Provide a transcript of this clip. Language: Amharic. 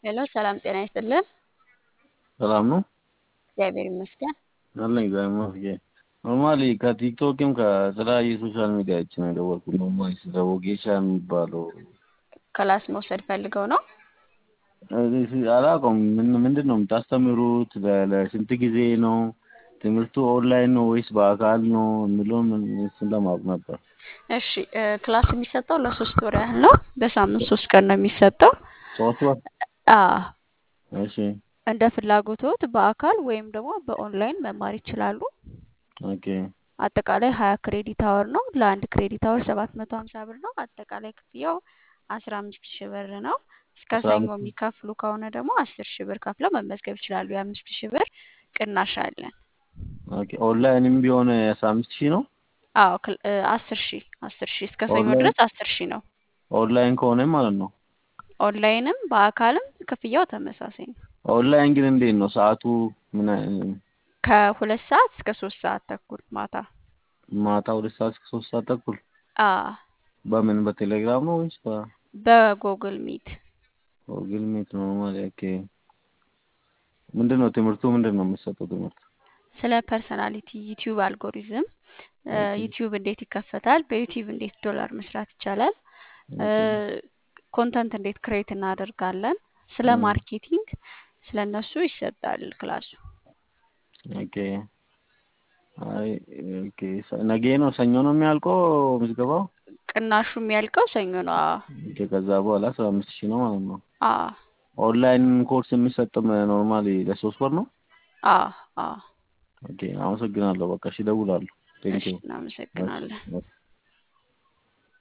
ሄሎ ሰላም ጤና ይስጥልን። ሰላም ነው እግዚአብሔር ይመስገን። አለኝ እግዚአብሔር ይመስገን። ኖርማሊ ከቲክቶክም ከተለያዩ ሶሻል ሚዲያዎች ነው የደወልኩት። ኖርማሊ ስለ ወጌሻ የሚባለው ክላስ መውሰድ ፈልገው ነው? አላውቀውም። ምን ምንድን ነው የምታስተምሩት? ለ- ለስንት ጊዜ ነው ትምህርቱ? ኦንላይን ነው ወይስ በአካል ነው የሚለውን ምን- እሱን ለማወቅ ነበር። እሺ እ፣ ክላስ የሚሰጠው ለሶስት ወር ያህል ነው። በሳምንት ሶስት ቀን ነው የሚሰጠው። ሶስት ወር አ እሺ እንደ ፍላጎቶት በአካል ወይም ደግሞ በኦንላይን መማር ይችላሉ። ኦኬ አጠቃላይ ሀያ ክሬዲት አወር ነው። ለአንድ ክሬዲት አወር ሰባት መቶ ሀምሳ ብር ነው። አጠቃላይ ክፍያው አስራ አምስት ሺህ ብር ነው። እስከ አስራ ሰኞ አምስት የሚከፍሉ ከሆነ ደግሞ አስር ሺህ ብር ከፍለው መመዝገብ ይችላሉ። የአምስት ሺህ ብር ቅናሽ አለን። ኦኬ ኦንላይንም ቢሆን አስራ አምስት ሺህ ነው። አዎ ክል- እ፣ አስር ሺህ አስር ሺህ እስከ ሰኞ ኦንላይን ድረስ አስር ሺህ ነው። ኦንላይን ከሆነ ማለት ነው። ኦንላይንም በአካልም ክፍያው ተመሳሳይ ነው። ኦንላይን ግን እንዴት ነው ሰዓቱ? ምን አይ- ከሁለት ሰዓት እስከ ሶስት ሰዓት ተኩል ማታ። ማታ ሁለት ሰዓት እስከ ሶስት ሰዓት ተኩል አ በምን በቴሌግራም ነው ወይስ በጎግል ሚት በጉግል ሚት ነው ማለት? ኦኬ ምንድን ነው ትምህርቱ? ምንድን ነው የሚሰጠው ትምህርት? ስለ ፐርሰናሊቲ ዩቲዩብ አልጎሪዝም እ፣ ኦኬ ዩቲዩብ እንዴት ይከፈታል፣ በዩቲዩብ እንዴት ዶላር መስራት ይቻላል፣ እ፣ ኦኬ ኮንተንት እንዴት ክሬት እናደርጋለን፣ ስለ እም፣ ማርኬቲንግ ስለ እነሱ ይሰጣል ክላሱ። ኦኬ አይ ኦኬ ሰ- ነገ ነው ሰኞ ነው የሚያልቀው ምዝገባው? ቅናሹ የሚያልቀው ሰኞ ነው። አ ኦኬ ከዛ በኋላ አስራ አምስት ሺህ ነው ማለት ነው። አ ኦንላይን ኮርስ የሚሰጥም ኖርማሊ ለሶስት ወር ነው። አ አ ኦኬ አመሰግናለሁ። በቃ እሺ እደውላለሁ። እሺ ቴንኪው። እሺ እናመሰግናለን። እሺ